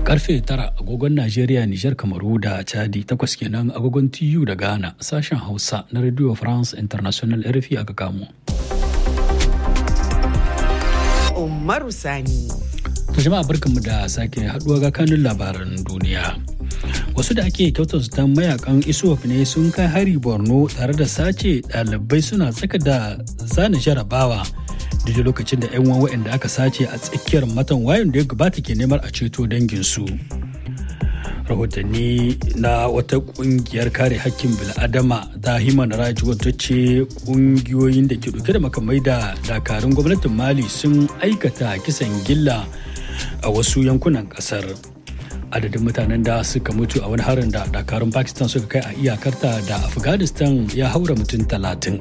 karfe tara agogon Najeriya, Nijar, Kamaru da Chadi takwas kenan agogon TU da Ghana sashen Hausa na Radio France International RFI aka kamo. Umaru Sani. To jama'a barkanmu da sake haduwa ga kanun labaran duniya. Wasu da ake kyautar su mayakan ISWAP ne sun kai hari Borno tare da sace ɗalibai suna tsaka da zana jarabawa. daidai lokacin da 'yan waɗanda aka sace a tsakiyar matan wayan da ya gabata ke neman a ceto danginsu rahotanni na wata kungiyar kare hakkin bil'adama ta human rights wata ce kungiyoyin da ke dauke da makamai da dakarun gwamnatin mali sun aikata kisan gilla a wasu yankunan kasar adadin mutanen da suka mutu a wani harin da dakarun pakistan suka kai a iyakarta da afghanistan ya haura mutum talatin.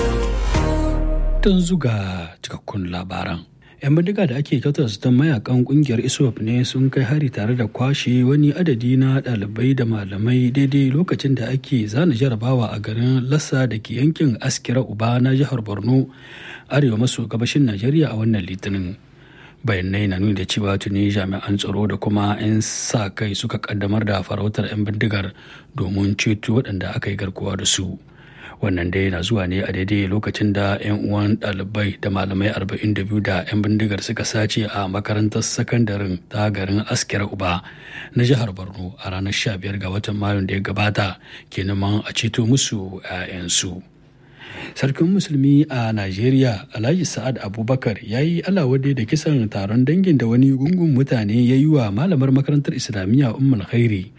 tun zuga cikakkun labaran. 'yan bindiga da ake kyautar su mayakan kungiyar iswap ne sun kai hari tare da kwashe wani adadi na ɗalibai da malamai daidai lokacin da ake zana jarabawa a garin lassa da ke yankin askira uba na jihar borno arewa maso gabashin najeriya a wannan litinin bayanai na nuni da cewa tuni jami'an tsaro da kuma 'yan sa kai suka kaddamar da farautar 'yan bindigar domin ceto waɗanda aka yi garkuwa da su wannan dai na zuwa ne a daidai lokacin da 'yan uwan ɗalibai da malamai 42 da 'yan bindigar suka sace a makarantar sakandaren ta garin askira uba na jihar borno a ranar 15 ga watan mayun da ya gabata ke neman a ceto musu 'ya'yansu sarkin musulmi a najeriya alhaji sa'ad abubakar ya yi alawade da kisan taron dangin da wani gungun mutane ya yi wa malamar makarantar islamiyya ummul khairi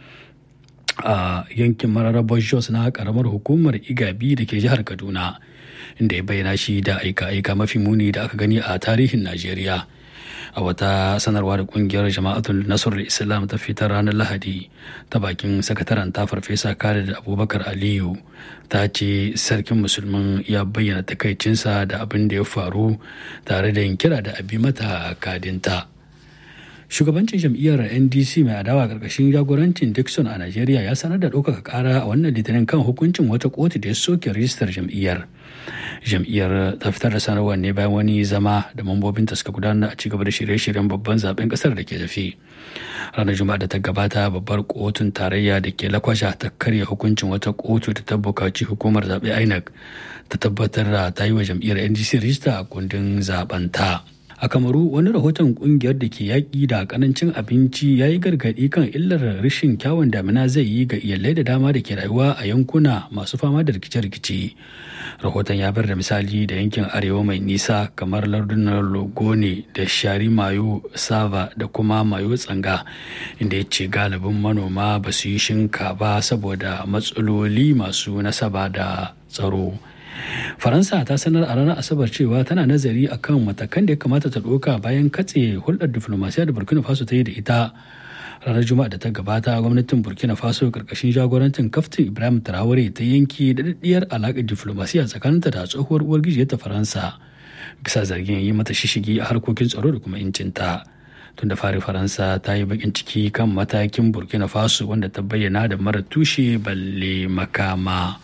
a yankin mararrabar jos na karamar hukumar igabi da ke jihar kaduna inda ya bayyana shi da aika-aika mafi muni da aka gani a tarihin najeriya a wata sanarwa da kungiyar jama'atul nasarar islam ta fitar ranar lahadi ta bakin sakataren ta farfesa khalid abubakar aliyu ta ce sarkin musulmin ya bayyana takaicinsa da abin da ya faru tare da yin kira da abi mata kadinta shugabancin jam'iyyar ndc mai adawa karkashin jagorancin dixon a najeriya ya sanar da ɗaukaka ƙara a wannan litinin kan hukuncin wata kotu da ya soke rijistar jam'iyyar jam'iyyar ta fitar da sanarwar ne bayan wani zama da mambobinta suka gudanar a cigaba da shirye-shiryen babban zaben kasar da ke tafi ranar juma'a da ta gabata babbar kotun tarayya da ke lakwasha ta karya hukuncin wata kotu da ta bukaci hukumar zaɓe inec ta tabbatar da ta yi wa jam'iyyar ndc rijista a kundin zaben ta. a kamaru wani rahoton kungiyar da ke yaƙi da kanancin abinci ya yi gargaɗi kan illar rashin kyawun damina zai yi ga iyalai da dama da ke rayuwa a yankuna masu fama da rikice-rikice rahoton ya bar da misali da yankin arewa mai nisa kamar lardunan logone da shari mayo sava da kuma mayo tsanga inda ya ce galibin manoma ba su yi shinka ba saboda matsaloli masu nasaba da tsaro faransa ta sanar a ranar asabar cewa tana nazari akan matakan da ya kamata ta ɗauka bayan katse hulɗar diflomasiya da burkina faso ta yi da ita ranar juma'a da ta gabata gwamnatin burkina faso karkashin jagorancin kaftin ibrahim traore ta yanki daɗaɗɗiyar alaƙar diflomasiya tsakaninta da tsohuwar uwar ta faransa bisa zargin yi mata shishigi a harkokin tsaro da kuma incinta tun da fari faransa ta yi bakin ciki kan matakin burkina faso wanda ta bayyana da mara tushe balle makama.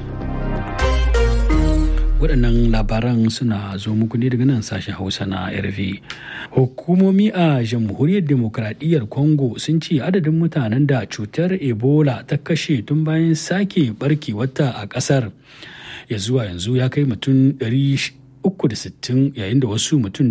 waɗannan labaran suna zo muku ne daga nan sashen hausa na rv hukumomi a jamhuriyar demokradiyyar congo sun ce adadin mutanen da cutar ebola ta kashe tun bayan sake barke wata a ƙasar ya zuwa yanzu ya kai mutum 360 yayin da wasu mutum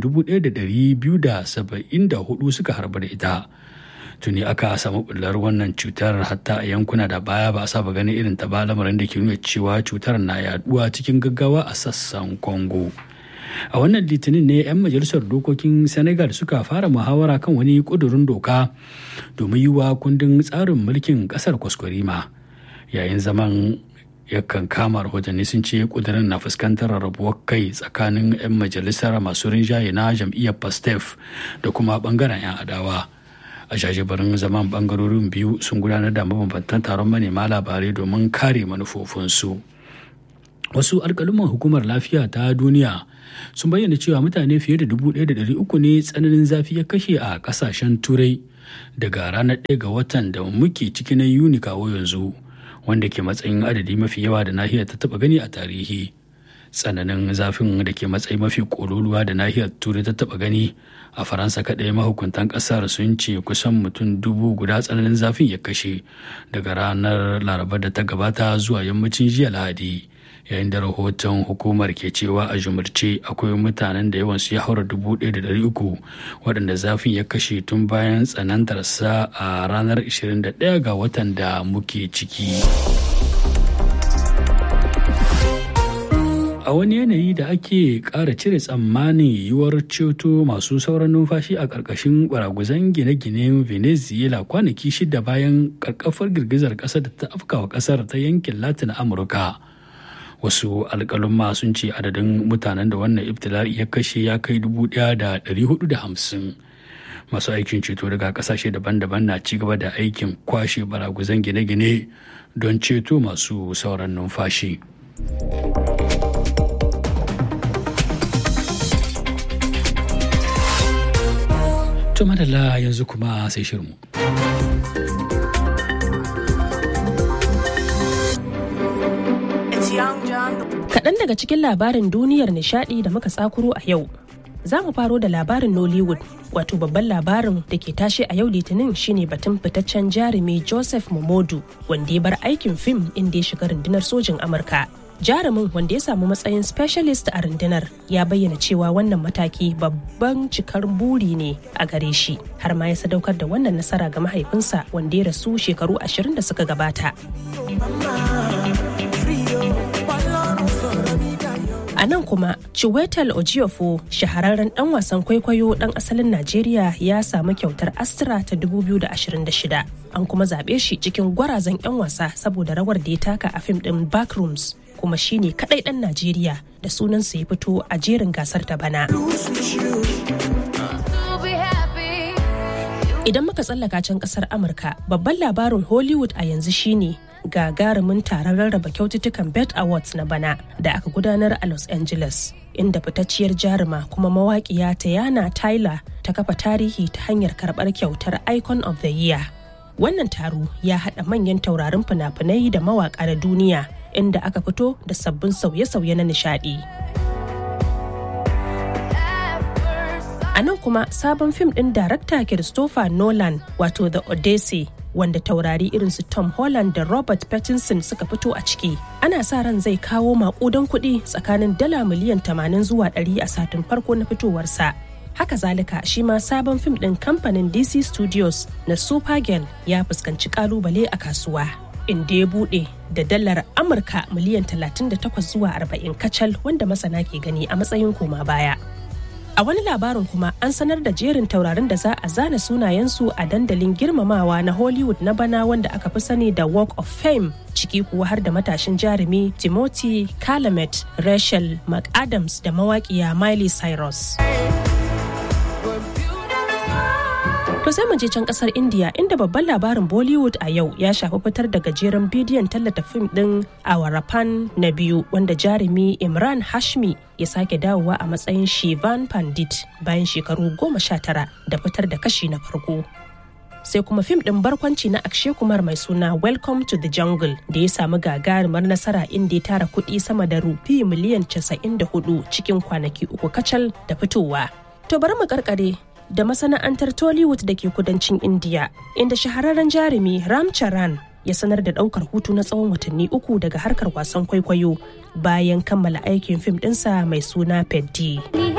1274 suka harba da ita tuni aka samu bullar wannan cutar hatta a yankuna da baya ba a saba ganin irin ta ba lamarin da ke nuna cewa cutar na yaduwa cikin gaggawa a sassan congo a wannan litinin ne 'yan majalisar dokokin senegal suka fara muhawara kan wani kudurin doka domin yi wa kundin tsarin mulkin kasar kwaskwarima yayin zaman yakan kama rahotanni sun ce kudirin na fuskantar rabuwar kai tsakanin 'yan majalisar masu rinjaye na jam'iyyar pastef da kuma bangaren 'yan adawa a jajibarin zaman bangarorin biyu sun gudanar da mabambantan taron manema labarai domin kare manufofinsu wasu alkaluman hukumar lafiya ta duniya sun bayyana cewa mutane fiye da 1,300 ne tsananin zafi ya kashe a kasashen turai daga ranar 1 ga watan da muke ciki na yuni kawo yanzu wanda ke matsayin adadi mafi yawa da nahiyar ta taba gani a tarihi tsananin zafin da ke matsayi mafi kololuwa da nahiyar turai ta taba gani a faransa kaɗai mahukuntan ƙasar sun ce kusan mutum dubu guda tsananin zafin ya kashe daga ranar laraba da ta gabata zuwa yammacin jiya lahadi yayin da rahoton hukumar ke cewa a jumurce akwai mutanen da yawansu ya haura dubu ɗaya da ɗari uku waɗanda zafin ya kashe tun bayan tsanantarsa a ranar 21 ga watan da muke ciki. a wani yanayi da ake ƙara cire tsammanin yiwuwar ceto masu sauran numfashi a ƙarƙashin baraguzan gine-ginen venezuela kwanaki shida bayan ƙarƙafar girgizar ƙasar da ta afkawa ƙasar ta yankin latin amurka wasu alƙalumma sun ce adadin mutanen da wannan ibtila'i ya kashe ya kai dubu ɗaya da ɗari hudu da hamsin masu aikin ceto daga ƙasashe daban-daban na ci gaba da aikin kwashe baraguzan gine-gine don ceto masu sauran numfashi. To madalla yanzu kuma sai shirmu. Kaɗan daga cikin labarin duniyar nishaɗi da muka tsakuro a yau. Za mu faro da labarin Nollywood, wato babban labarin da ke tashe a yau litinin shine batun fitaccen jarumi Joseph Momodu, wanda ya bar aikin fim inda ya shiga rundunar sojin Amurka. jarumin wanda ya samu matsayin specialist a rundunar ya bayyana cewa wannan mataki babban cikar buri ne a gare shi har ma ya sadaukar da wannan nasara ga mahaifinsa wanda ya rasu shekaru ashirin da suka gabata a nan kuma chiwetel ojiofo shahararren dan wasan kwaikwayo dan asalin najeriya ya samu kyautar astra ta 2026 an kuma zaɓe shi cikin gwarazan 'yan wasa saboda rawar da ya taka a fim ɗin backrooms kuma shine kadai dan Najeriya da sunansa ya fito a jerin gasar ta bana. Idan muka tsallaka can kasar Amurka, babban labarin Hollywood a yanzu shine gagarumin taron rarraba kyaututtukan Bet Awards na bana da aka gudanar a Los Angeles. Inda fitacciyar jaruma kuma mawaƙiya Tayana Tyler ta kafa tarihi ta hanyar karɓar kyautar Icon of the Year. Wannan taro ya haɗa manyan taurarin fina-finai da mawaƙa na duniya inda aka fito da sabbin sauye-sauye na nishadi. A nan kuma sabon fim ɗin darakta Christopher Nolan wato The Odyssey wanda taurari irin su Tom Holland da Robert Pattinson suka fito a ciki. Ana sa ran zai kawo maƙudan kuɗi tsakanin dala miliyan 80 zuwa 100 a satin farko na fitowarsa. haka zalika shi ma sabon fim ɗin kamfanin DC Studios na Supergirl ya fuskanci kalubale a kasuwa. inda ya bude da dalar amurka miliyan 38 zuwa 40 kacal wanda masana ke gani a matsayin koma baya a wani labarin kuma an sanar da jerin taurarin da za a zana sunayensu a dandalin girmamawa na hollywood na bana wanda aka fi sani da walk of fame ciki kuwa har da matashin jarumi timothy calamet rachel mcadams da mawaƙiya miley cyrus To sai mu je can kasar India inda babban labarin Bollywood a yau ya shafi fitar da gajeren bidiyon tallata fim din Awarapan na biyu wanda jarumi Imran Hashmi ya sake dawowa a matsayin Shivan Pandit bayan shekaru goma sha tara da fitar da kashi na farko. Sai kuma fim din barkwanci na Akshay Kumar mai suna Welcome to the Jungle da ya samu gagarumar nasara inda ya tara kuɗi sama da rufi miliyan 94 cikin kwanaki uku kacal da fitowa. To bari mu karkare da masana'antar Tollywood da ke kudancin India, inda shahararren jarumi Ram Charan ya sanar da daukar hutu na tsawon watanni uku daga harkar wasan kwaikwayo bayan kammala aikin fim ɗinsa mai suna Peddi.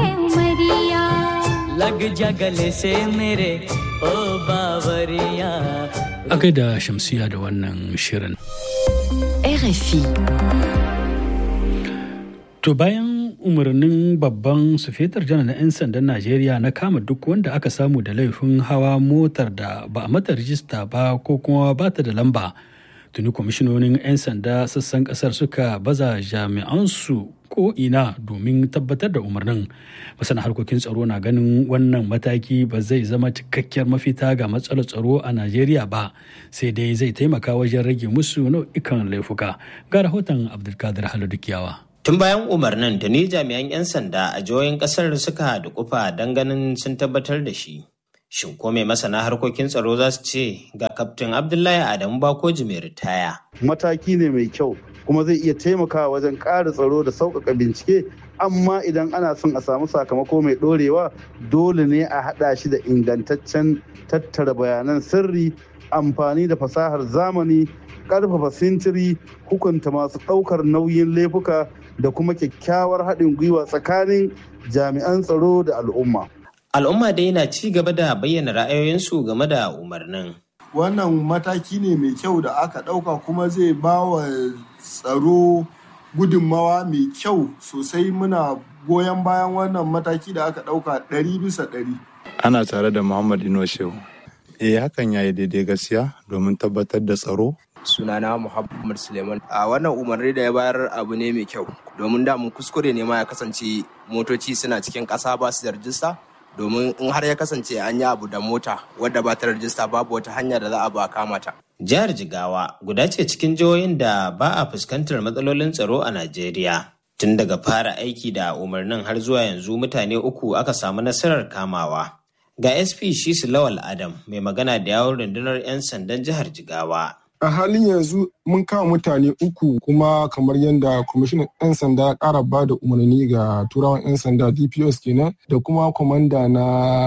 A gaida shamsiya da wannan shirin. RFI. To bayan umarnin babban sufetar janar na 'yan sandan Najeriya na kama duk wanda aka samu da laifin hawa motar da ba a mata rijista ba ko kuma ba ta da lamba. Tuni kwamishinonin 'yan sanda sassan kasar suka baza jami'ansu ko ina domin tabbatar da umarnin. Masana harkokin tsaro na ganin wannan mataki ba zai zama cikakkiyar mafita ga matsalar tsaro a Najeriya ba sai dai zai taimaka wajen rage musu nau'ikan laifuka. Ga rahoton Abdulkadir Halidukiyawa. Tun bayan umarnin tuni jami'an 'yan sanda a jihohin kasar suka dukufa don ganin sun tabbatar da shi. Shin ko mai masana harkokin tsaro za su ce ga kaftin Abdullahi Adamu Bakoji mai ritaya. Mataki ne mai kyau kuma zai iya taimakawa wajen ƙara tsaro da sauƙaƙa bincike amma idan ana son a samu sakamako mai ɗorewa dole ne a haɗa shi da ingantaccen tattara bayanan sirri amfani da fasahar zamani ƙarfafa sintiri hukunta masu ɗaukar nauyin laifuka da kuma kyakkyawar haɗin gwiwa tsakanin jami'an tsaro da al'umma. Al'umma dai na ci gaba da bayyana ra'ayoyinsu game da umarnin. Wannan mataki ne mai kyau da aka ɗauka kuma zai ba wa tsaro gudunmawa mai kyau sosai muna goyon bayan wannan mataki da aka ɗauka ɗari bisa ɗari. Ana tare da Muhammad Ino Shehu. Eh hakan ya yi daidai gaskiya domin tabbatar da tsaro. Sunana Muhammad Suleiman. A wannan umarni da ya bayar abu ne mai kyau domin da mun kuskure ne ma ya kasance motoci suna cikin ƙasa ba su da rajista. domin in har ya kasance an yi abu da mota wadda ba ta rajista babu wata hanya da za a ba kama ta. Jihar Jigawa guda ce cikin jihohin da ba a fuskantar matsalolin tsaro a Najeriya. Tun daga fara aiki da umarnin har zuwa yanzu mutane uku aka samu nasarar kamawa. Ga SP Shisu Lawal Adam mai magana da yawon rundunar 'yan sandan jihar Jigawa. a halin yanzu mun kama mutane uku kuma kamar yadda kwamishinan 'yan sanda ya kara ba da umarni ga turawan 'yan sanda dpos kenan da kuma kwamanda na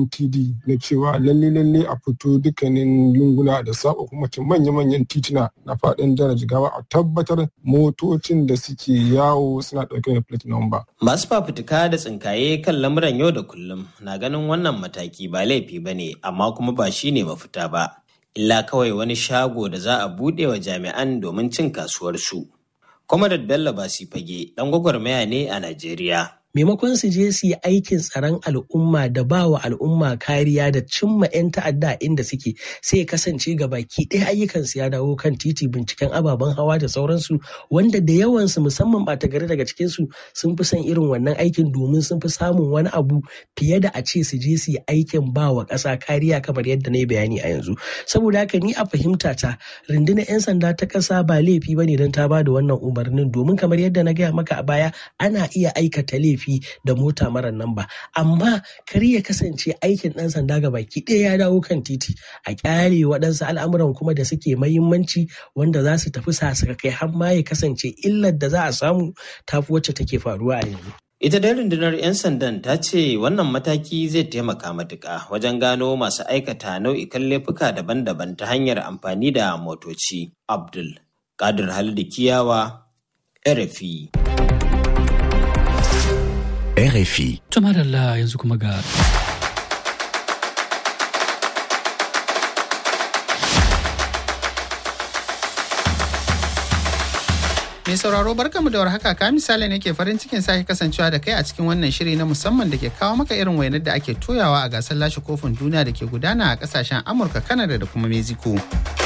mtd na cewa lalle lalle a fito dukkanin lunguna da saba kuma manya-manyan tituna na faɗin jihar jigawa a tabbatar motocin da suke yawo suna ɗauke da plate number. masu fafutuka da tsinkaye kan lamuran yau da kullum na ganin wannan mataki ba laifi ba ne amma kuma ba shine mafita ba illa kawai wani shago da za a buɗe wa jami'an domin cin kasuwarsu. Comrade Bello Basi Fage ɗan gwagwarmaya ne a Najeriya. maimakon su je su yi aikin tsaron al'umma da ba wa al'umma kariya da cimma 'yan ta'adda inda suke sai ya kasance ga baki ɗaya ayyukansu ya dawo kan titi binciken ababen hawa da sauransu wanda da yawansu musamman ɓata gari daga cikinsu sun fi son irin wannan aikin domin sun fi samun wani abu fiye da a ce su je su yi aikin ba wa ƙasa kariya kamar yadda na yi bayani a yanzu saboda haka ni a fahimta ta rundunar 'yan sanda ta ƙasa ba laifi ba ne don ta ba da wannan umarnin domin kamar yadda na gaya maka a baya ana iya aikata laifi laifi da mota mara namba amma kar ya kasance aikin ɗan sanda ga baki ɗaya ya dawo kan titi a kyale waɗansu al'amuran kuma da suke mahimmanci wanda za su tafi sasaka kai har ma ya kasance illar da za a samu tafi wacce take faruwa a yanzu. Ita dai rundunar 'yan sandan ta ce wannan mataki zai taimaka matuƙa wajen gano masu aikata nau'ikan laifuka daban-daban ta hanyar amfani da motoci. Abdul Kadir Halidu Kiyawa, RFI. RFI. Tumadalla yanzu kuma ga Mai sauraro barkamu da warhaka ka misali ne ke farin cikin sake kasancewa da kai a cikin wannan shiri na musamman da ke kawo maka irin wainar da ake toyawa a gasar lashe kofin duniya da ke gudana a kasashen Amurka, Kanada da kuma Mexico.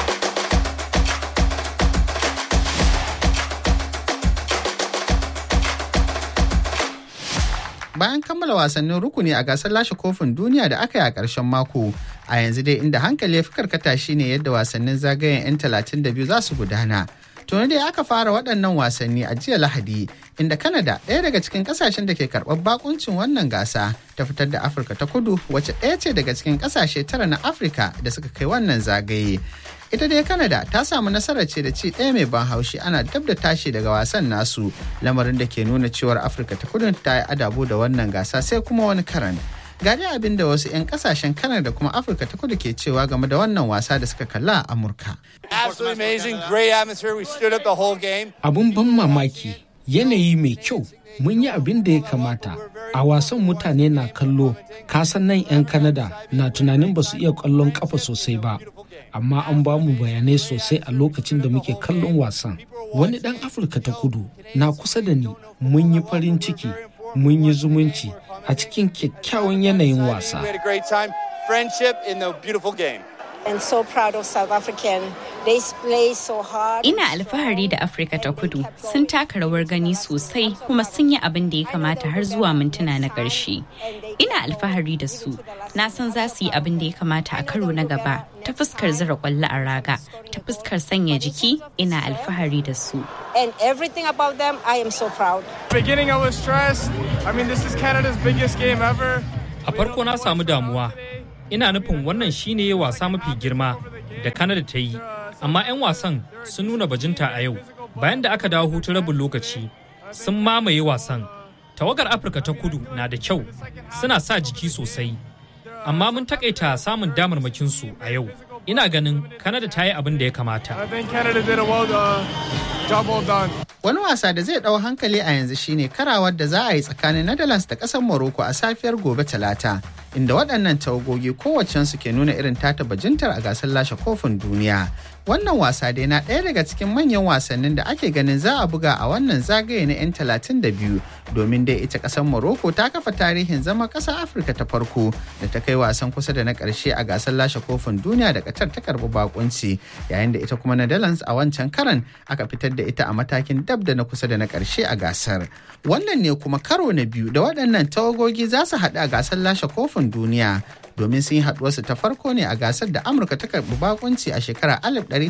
bayan kammala wasannin rukuni a gasar lashe kofin duniya da aka yi a ƙarshen mako a yanzu dai inda hankali ya fi karkata shine yadda wasannin zagayen 'yan 32 za su gudana tuni dai aka fara waɗannan wasanni a jiya lahadi inda kanada ɗaya daga cikin ƙasashen da ke karɓar bakuncin wannan gasa ta fitar da afirka ta kudu wacce ɗaya ce daga cikin ƙasashe tara na afirka da suka kai wannan zagaye ita dai canada ta samu nasarar ce da ci ɗaya mai ban haushi ana dab da tashi daga wasan nasu lamarin da ke nuna cewar afirka ta kudu ta yi adabo da wannan gasa sai kuma wani karan gari abin da wasu 'yan kasashen canada da kuma afirka ta kudu ke cewa game da wannan wasa da suka kalla a amurka abun ban mamaki yanayi mai kyau mun yi abin da ya kamata a wasan mutane na kallo kasan nan 'yan kanada na tunanin ba su iya kwallon kafa sosai ba amma an ba mu bayanai sosai a lokacin da muke kallon wasan wani dan afirka ta kudu na kusa da ni mun yi farin ciki mun yi zumunci a cikin kyakkyawan yanayin wasa and so proud of South African. They play so hard. Ina alfahari da Afirka ta kudu sun taka rawar gani sosai kuma sun yi abin da ya kamata har zuwa mintuna na ƙarshe. Ina alfahari da su. Na san za su yi abin da ya kamata a karo na gaba ta fuskar zira kwallo a raga ta fuskar sanya jiki ina alfahari da su. And everything about them, I am so proud. Beginning I was stressed. I mean, this is Canada's biggest game ever. A farko na samu damuwa ina nufin wannan shine wasa mafi girma da Canada ta yi, amma 'yan wasan sun nuna bajinta a yau. Bayan da aka dawo hutun rabin lokaci, sun mamaye wasan. Tawagar Afirka ta kudu na da kyau, suna sa jiki sosai. Amma mun takaita samun damarmakinsu a yau. Ina ganin Canada ta yi abin da ya kamata. Wani wasa da zai ɗau hankali a yanzu shine karawar da za a yi tsakanin Netherlands da ƙasar Morocco a safiyar gobe Talata, inda waɗannan tawagogi kowacensu ke nuna irin tata bajintar a gasar lashe kofin duniya. Wannan wasa dai na ɗaya daga cikin manyan wasannin da ake ganin za a buga a wannan zagaye na 'yan 32 domin dai ita ƙasar Morocco ta kafa tarihin zama ƙasar Afirka ta farko da ta kai wasan kusa da na ƙarshe a gasar lashe kofin duniya da Qatar ta karɓi bakunci yayin da ita kuma Netherlands a wancan karan aka fitar da ita a matakin dab da na kusa da na ƙarshe a gasar. Wannan ne kuma karo na biyu da waɗannan tawagogi za su haɗu a gasar lashe kofin duniya domin sun yi haɗuwarsu ta farko ne a gasar da Amurka ta karɓi bakunci a shekarar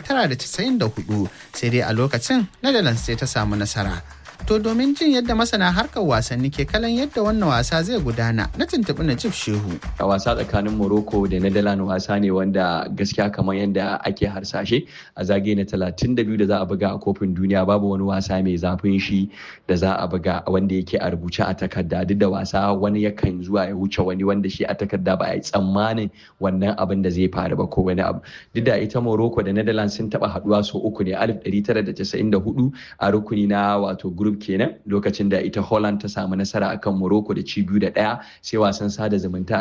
1994 sai dai a lokacin Netherlands sai ta samu nasara. To domin jin yadda masana harkar wasanni ke kalan yadda wannan wasa zai gudana na tuntuɓi Najib Shehu. A wasa tsakanin Morocco da Netherlands wasa ne wanda gaskiya kamar yadda ake harsashe a zagaye na 32 da za a buga a kofin duniya babu wani wasa mai zafin shi da za a buga wanda yake a rubuce a takarda duk da wasa wani yakan zuwa ya wuce wani wanda shi a takarda ba a yi tsammanin wannan abin da zai faru ba ko wani abu. Duk da ita Morocco da Netherlands sun taɓa haɗuwa sau uku ne 1994 a rukuni na wato group kenan lokacin da ita Holland ta samu nasara akan Morocco da ci biyu da ɗaya sai wasan sada zumunta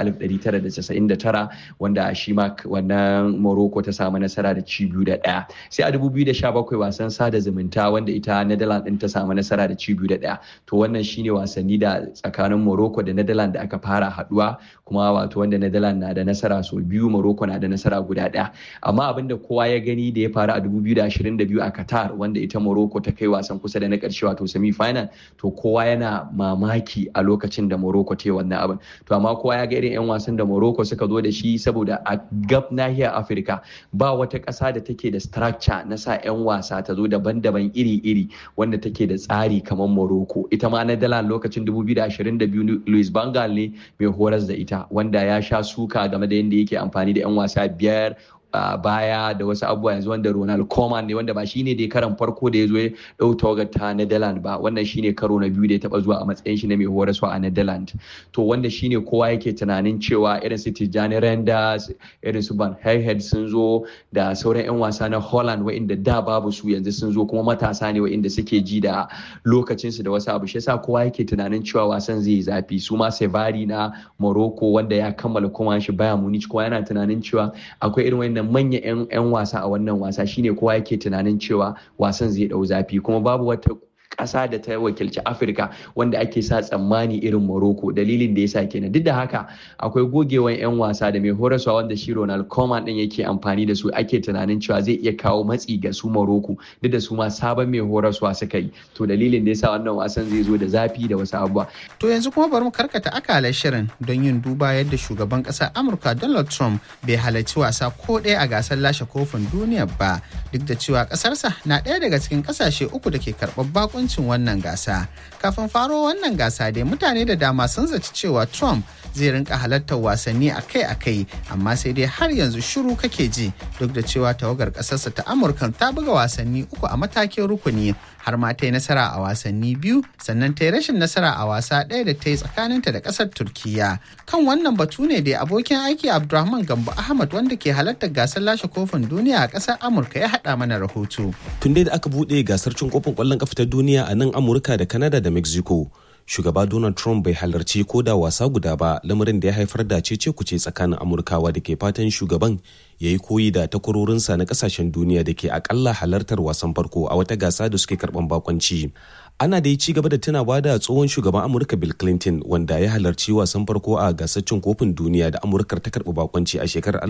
1999 wanda shi ma wannan Morocco ta samu nasara da ci biyu da ɗaya sai a 2017 wasan sada zumunta wanda ita Netherlands din ta samu nasara da ci biyu da ɗaya to wannan shine wasanni da tsakanin Morocco da Netherlands da aka fara haduwa kuma wato wanda Netherlands na da nasara sau biyu Morocco na da nasara guda ɗaya amma abinda kowa ya gani da ya faru a 2022 a Qatar wanda ita Morocco ta kai wasan kusa da na ƙarshe wato semi final to kowa yana mamaki a lokacin da Morocco ta yi wannan abin to amma kowa ya ga irin 'yan wasan da Morocco suka zo da shi saboda a gab nahiyar Afirka ba wata ƙasa da take da structure na sa 'yan wasa ta zo daban-daban iri-iri wanda take da tsari kamar Morocco ita ma Netherlands lokacin 2022 Luis Bangal ne mai horas da ita wanda ya sha suka game da yadda yake amfani da 'yan wasa biyar a baya da wasu abubuwa yanzu wanda Ronald Koeman ne wanda ba shine dai karan farko da ya zo ya dau tawagar ta Netherlands ba wannan shine karo na biyu da ya taba zuwa a matsayin shi na mai horaswa a Netherlands to wanda shine kowa yake tunanin cewa irin su Tijjani Renders irin su Van Heijden sun zo da sauran yan wasa na Holland wa'inda da babu su yanzu sun zo kuma matasa ne wa'inda suke ji da lokacin su da wasu abu shi yasa kowa yake tunanin cewa wasan zai yi zafi su ma Sevari na Morocco wanda ya kammala kuma shi Bayern Munich kowa yana tunanin cewa akwai irin wayannan manya 'yan wasa a wannan wasa shine kowa yake tunanin cewa wasan zai dau zafi kuma babu wata ƙasa da ta wakilci afirka wanda ake sa tsammani irin morocco dalilin da yasa kenan duk da haka akwai gogewan 'yan wasa da mai horaswa wanda shi ronald koeman din yake amfani da su ake tunanin cewa zai iya kawo matsi ga su morocco duk da su ma sabon mai horaswa suka yi to dalilin da yasa wannan wasan zai zo da zafi da wasu abubuwa to yanzu kuma bari mu karkata akalar shirin don yin duba yadda shugaban ƙasar amurka donald trump bai halarci wasa ko ɗaya a gasar lashe kofin duniya ba duk da cewa ƙasarsa na ɗaya daga cikin ƙasashe uku da ke karɓar bakon hukuncin wannan gasa kafin faro wannan gasa dai mutane da dama sun zaci cewa trump zai rinka halartar wasanni akai-akai amma sai dai har yanzu shiru kake ji duk da cewa tawagar ƙasarsa ta amurka ta buga wasanni uku a matakin rukuni har ma ta yi nasara a wasanni biyu sannan ta yi rashin nasara a wasa ɗaya da ta yi tsakaninta da ƙasar turkiya kan wannan batu ne da abokin aiki abdulrahman gambo ahmad wanda ke halartar gasar lashe kofin duniya a ƙasar amurka ya haɗa mana rahoto tun dai da aka buɗe gasar cin kofin ƙwallon ƙafa ta duniya a nan amurka da kanada da mexico shugaba donald trump bai halarci ko da wasa guda ba lamarin da ya haifar da cece kuce tsakanin amurkawa da ke fatan shugaban ya yi koyi da takwarorinsa na kasashen duniya da ke akalla halartar wasan farko a wata gasa da suke karban bakonci ana da ci gaba da tunawa da tsohon shugaban amurka bill clinton wanda ya halarci wasan farko a gasar cin kofin duniya da amurkar ta karbi bakonci a shekarar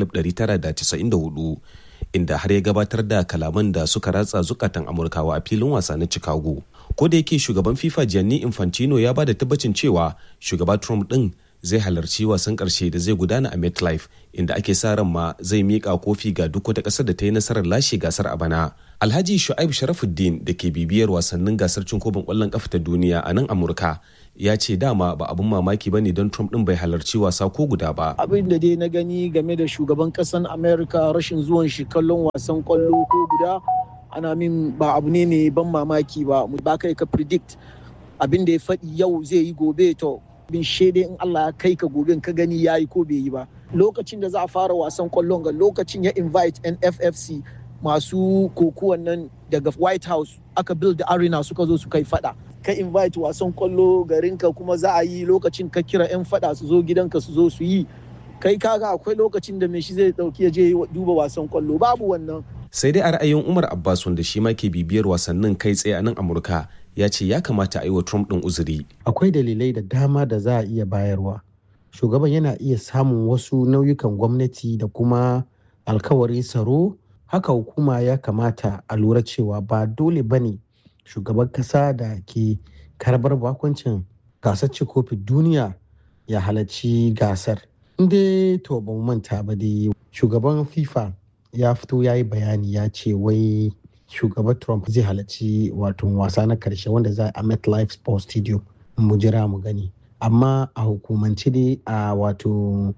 1994 inda har ya gabatar da kalaman da suka ratsa zukatan amurkawa a filin wasa na chicago ko da yake shugaban fifa gianni infantino ya ba da tabbacin cewa shugaba trump din zai halarci wasan ƙarshe da zai gudana a MetLife inda ake sa ran ma zai miƙa kofi ga duk wata ƙasar da ta yi nasarar lashe gasar a bana. Alhaji Shu'aib Sharafuddin da ke bibiyar wasannin gasar cin kofin ƙwallon ƙafa ta duniya a nan Amurka ya ce dama ba abin mamaki ba ne don Trump ɗin bai halarci wasa ko guda ba. Abin da dai na gani game da shugaban ƙasar Amerika rashin zuwan shi kallon wasan ƙwallo ko guda ana min ba abu ne mai ban mamaki ba ba kai ka predict abin da ya faɗi yau zai yi gobe to bin shede in Allah ya kai ka gobe ka gani ya yi ko bai yi ba lokacin da za a fara wasan kwallon ga lokacin ya invite NFFC masu kokuwan nan daga White House aka build arena suka zo su kai fada ka invite wasan kwallo garinka kuma za a yi lokacin ka kira 'yan fada su zo gidanka su zo su yi kai kaga akwai lokacin da mai shi zai dauki ya je duba wasan kwallo babu wannan sai dai a ra'ayin umar abbas wanda shi ma ke bibiyar wasannin kai tsaye a nan amurka ya ce ya kamata a yi wa trump ɗin uzuri akwai dalilai da dama da za a iya bayarwa shugaban yana iya samun wasu nauyukan gwamnati da kuma alkawarin tsaro haka hukuma ya kamata a lura cewa ba dole ba ne shugaban kasa da ke karbar bakuncin gasar kofin duniya ya halarci gasar inda to ba mu manta ba dai shugaban fifa ya fito ya yi bayani ya ce wai shugaban trump zai halarci wato wasa na karshe wanda za a metlife sports stadium mu jira mu gani amma a hukumance dai a wato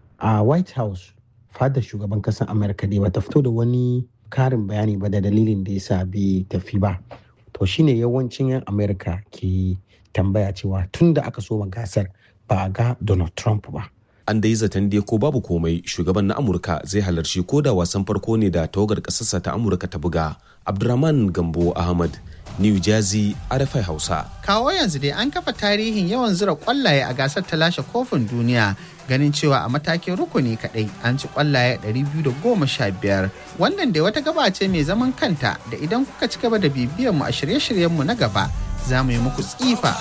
a white house fadar shugaban kasar amurka dai bata fito da wani karin bayani ba da dalilin da yasa bai tafi ba to shine yawancin 'yan amurka ke tambaya cewa tun da aka soma gasar ba a ga donald trump ba an da yi zaton dai ko babu komai shugaban na amurka zai halarci ko da wasan farko ne da tawagar kasarsa ta amurka ta buga abdurrahman gambo ahmad new jersey rfi hausa kawo yanzu dai an kafa tarihin yawan zura kwallaye a gasar ta lashe kofin duniya ganin cewa a matakin rukuni kadai an ci kwallaye 215 wannan dai wata gaba ce mai zaman kanta da idan kuka ci gaba da bibiyar mu a shirye-shiryenmu na gaba za mu yi muku tsifa